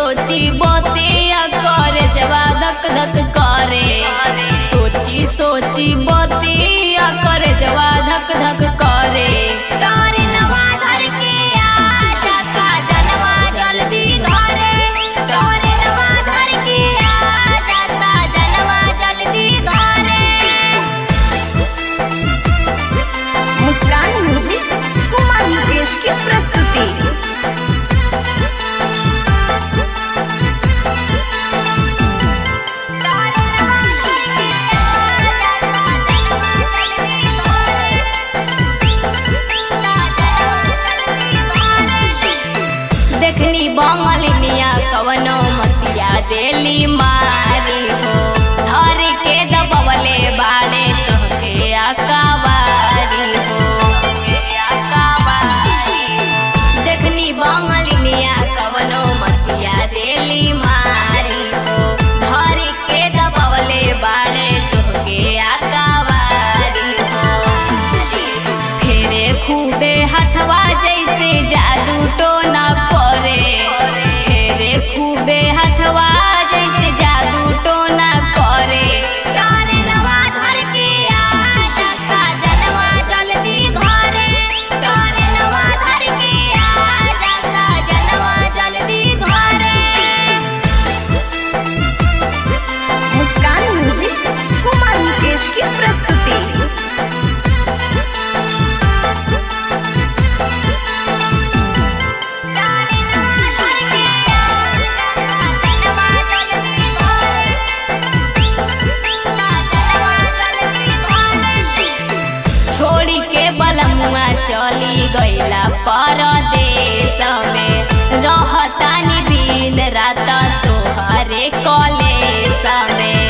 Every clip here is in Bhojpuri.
सोची बतिया करे जवा धक धक करे सोची सोची बतिया करे जवा धक धक करे तारे नवा धर के आजा साजनवा जल्दी घरे तारे नवा धर के आजा साजनवा जल्दी घरे मुस्कान म्यूजिक कुमार मुकेश की प्रस्तुति देखनी बंगलिनिया कवनो मतिया देली मारी हो धर के दबवले बाड़े तोहके अकाबारी हो देखनी बंगलिनिया कवनो मतिया देली मारी हो धर के दबवले बाड़े तोहके अकाबारी हो फेरे खूबे हथवा जैसे जादू टोना परे फेरे खूबे हथवा जैसे जादू टोना करे तारे नवा धर के आजा साजनवा जल्दी घरे तारे नवा धर के आजा साजनवा जल्दी घरे मुस्कान म्यूजिक कुमार मुकेश की प्रस्तुति छोड़ी के बलमुआ चली गईला परदेश में रहतानी दिन रात तोहरे कॉलेज में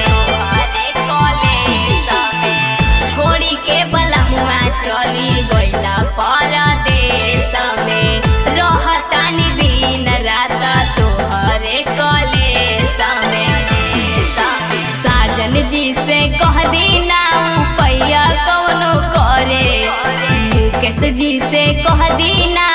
छोड़ी के बलमुआ चली गईला परदेश में रहतानी दिन रात तोहरे कॉलेज में साजन जी से कह दीना पैया कौनो करे मुकेश जी से कह दीना